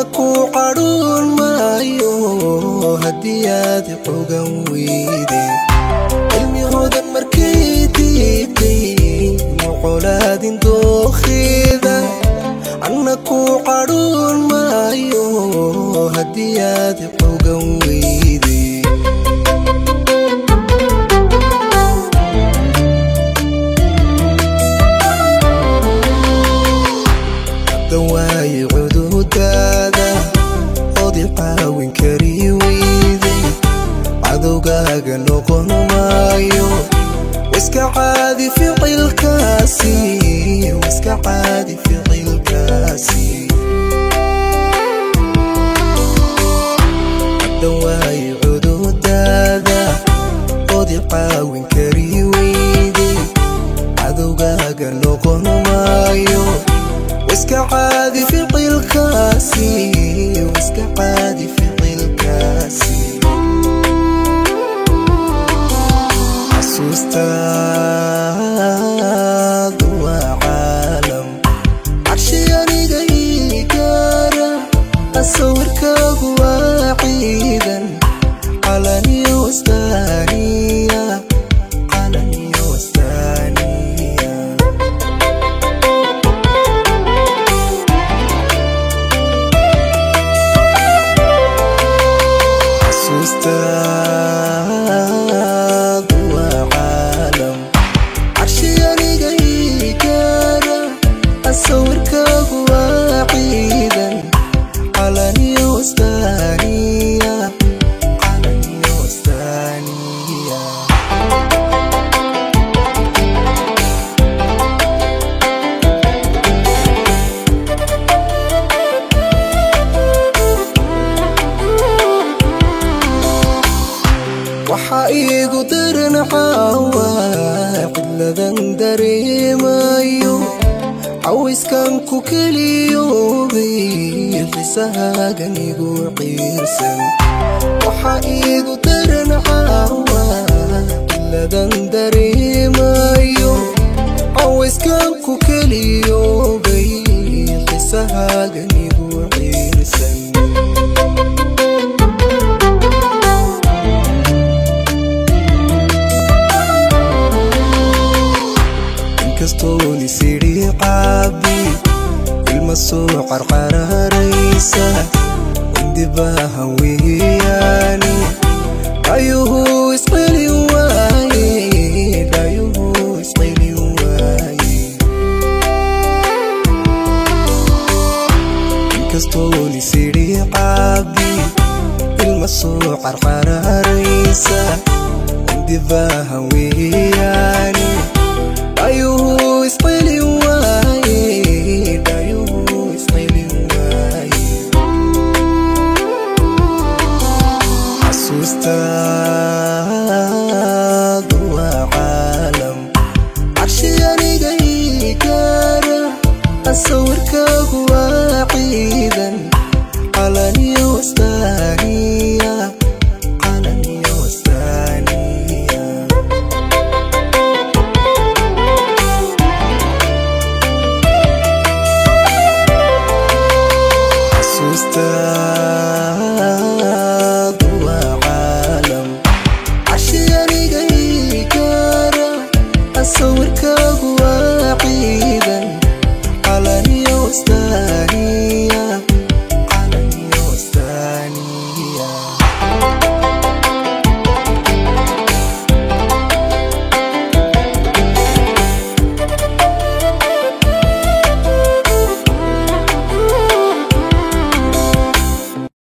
ku cadhoon maayo haddii aad xogan weyday cilmi hodan markay diiday mucolaadin dookheeda anna ku cadhoon maayo haddii aad xogan weyday dawaaye cududaada odi caawin kari weyday cadowgaaga noqon maayo iska caadi ficilkaasi iska caadi ficilkaasi dawaaye cududaada odi caawin kari weyday cadowgaaga noqon maayo iska caadi ficilkaasi iska caadi ficilkaasi xasuustaadu waa caalam cabshi aniga ii gaara sawirkaagu waa ciidan calaniyo wastaaniya calaniyo wastaaniya xasuustaadu waa caalam cabshi aniga ii gaara sawirkaagu waa ciidan calaniyo wastaaniya calaniyo wastaaniya waxaa iigu daran caawa cidladan dareemayo cawayskan ku keliyoobay xisahaagan igu ciirsan waxaa iigu daran caawa cidladan dareemayo cawayskan ku keliyoobay xisahaagan igu ciirsan inkastoon isidhi caabi ilma soo qarqararaysa indibaahan weeyaani dhayuhu isqelin waaye dhayuhu isqelin waaye inkastoon isidhi caabi ilma soo qarqararaysa indibaahan weeyaani dhayuhu isqelin waaye dhayuhu isqelin waaye xasuustaadu waa caalam cabshi aniga ii gaara sawirkaagu waa ciidan calaniyo wastaaniya calaniyo wastaaniya xasuustaadu waa caalam cashi aniga ii gaara sawirkaagu